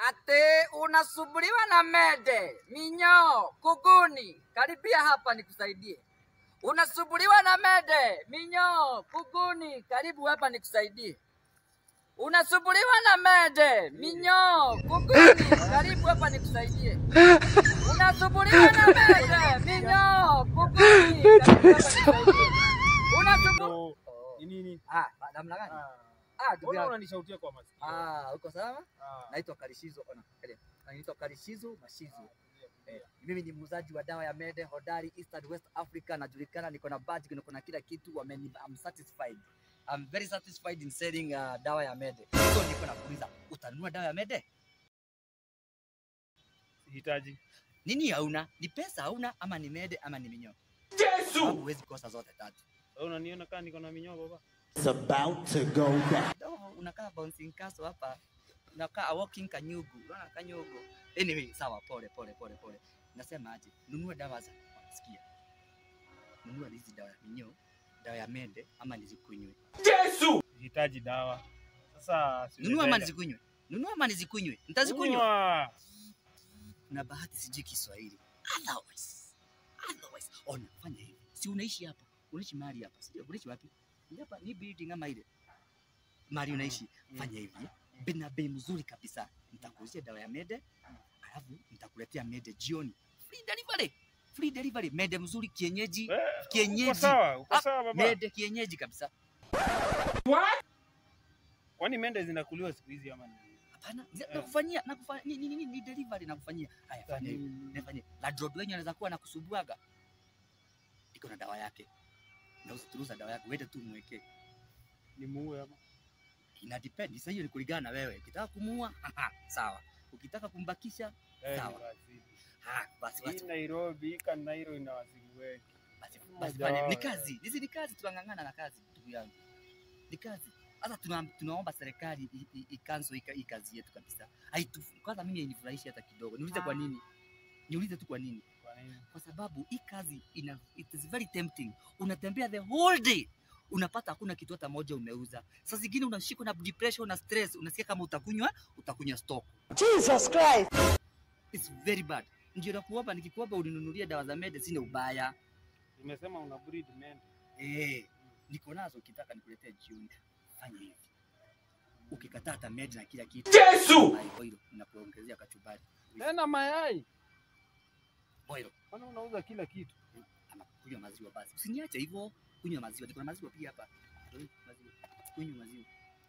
Ate unasumbuliwa na mede, minyoo, kuguni, karibia hapa nikusaidie. Unasumbuliwa na mede, minyoo, kuguni, karibu hapa nikusaidie. Unasumbuliwa na mede, minyoo, kuguni, karibu hapa nikusaidie. Unasumbuliwa na mede, minyoo, kuguni, karibu hapa nikusaidie. Unasumbuliwa Ndo ni nini? Ah, namna gani? Ah, Ah, ndugu Mbona yangu. unanishautia kwa masikio? Ah, uko sawa? Ah, Naitwa Karishizo. Ona, kale. Naitwa Karishizo Mashizo. Eh, mimi ni muuzaji wa dawa ya mede hodari East and West Africa, najulikana, niko na badge, niko na kila kitu. Wameni, I'm satisfied. I'm very satisfied in selling uh, dawa ya mede. So niko nakuuliza, utanunua dawa ya mede? sihitaji. Nini hauna? Ni pesa hauna ama ni mede ama ni minyoo? Yesu! Huwezi kosa zote tatu. Wewe unaniona kama niko na minyoo baba? It's about to go down. Kidogo unakaa bouncing castle hapa. Unakaa walking kanyugu. Unaona kanyugu. Anyway, sawa, pole pole pole pole. Nasema aje? Nunua dawa za sikia. Nunua hizi dawa ya minyoo, dawa ya mende ama nizikunywe. Sihitaji dawa. Sasa si Nunua ama unaenda. nizikunywe. Nunua ama nizikunywe. Nitazikunywa. Kunywa. Na bahati sijui Kiswahili. Otherwise. Otherwise. Ona, fanya hivi. Si unaishi hapa. Unaishi mahali hapa. Sio unaishi wapi? Ni hapa ni building ama ile. Mahali unaishi. Fanya hivi. Bei na bei mzuri kabisa. Nitakuuzia dawa ya mede. Alafu nitakuletea mede jioni. Free delivery. Free delivery. Mede mzuri kienyeji. Eh, Kienyeji. Uko sawa, uko Ah, sawa baba. Mede kienyeji kabisa. Kwani mende zinakuliwa siku hizi ama ni? Hapana, zi- Eh. nakufanyia nakufanyia ni, ni, ni, ni delivery nakufanyia. Haya, fanya hivi. Nifanye. Ladroid wenye anaweza kuwa nakusubuaga. Iko na dawa yake. Na usituruza dawa yake, wewe tu mwekee. Ni muue ama? Ina depend. Sasa hiyo ni kulingana na wewe. Ukitaka kumuua, aha, sawa. Ukitaka kumbakisha, Eh, Sawa. ni wazimu. ah, basi Hii basi Nairobi, hii Kanairo ina wazimu wengi. basi, basi fanya. Ni Dawa. kazi. Hizi ni kazi tunang'ang'ana na kazi ndugu yangu. Ni kazi. Sasa tuna, tunaomba serikali i- i- icancel ika- hii kazi yetu kabisa. Haitu, kwanza mimi hainifurahishi hata kidogo. Niulize kwa nini? Niulize tu kwa nini? Kwa nini? kwa sababu hii kazi ina, it is very tempting. Unatembea the whole day unapata hakuna kitu hata moja umeuza. Saa zingine unashikwa na depression na stress, unasikia kama utakunywa utakunywa stock. Jesus Christ. It's very bad. Ndio nakuomba, nikikuomba uninunulie dawa za mede, sina ubaya Nimesema una breed mende. eh, niko nazo, ukitaka nikuletee jioni. Fanya hivi, ukikataa hata mede na kila kitu, Yesu, boilo nakuongezea kachumbari, Tena mayai. boilo Kwani unauza kila kitu? ama kunywa maziwa basi. Usiniache hivyo, kunywa maziwa. Niko na maziwa pia hapa. Maziwa. Kunywa maziwa.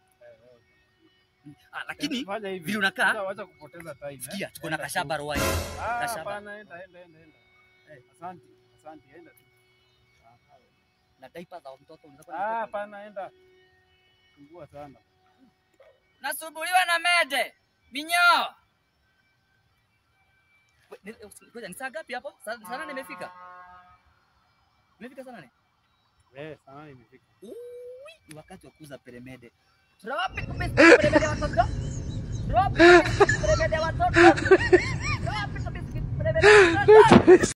Ah, lakini fanya hivi. vile unakaa, Sasa Wacha kupoteza time. eh. sikia, tuko na Enda kashaba tu. roai. Ah, kashaba. hapana, enda enda enda enda. Eh, asante. Asante, enda tu. Na diaper za mtoto unaweza kuwa na Ah, mtoto. hapana, enda. Sumbua sana. Nasumbuliwa na mede. Minyoo. We- ni- Ngoja, ni saa ngapi hapo? Saa saa nane imefika? Imefika saa nane? Eh, sana imefika. Uwi, ni wakati wa kuuza peremede. Tunawapi kubisi peremede watoto? Tunawapi kubisi peremede watoto? Tunawapi kubisi peremede watoto?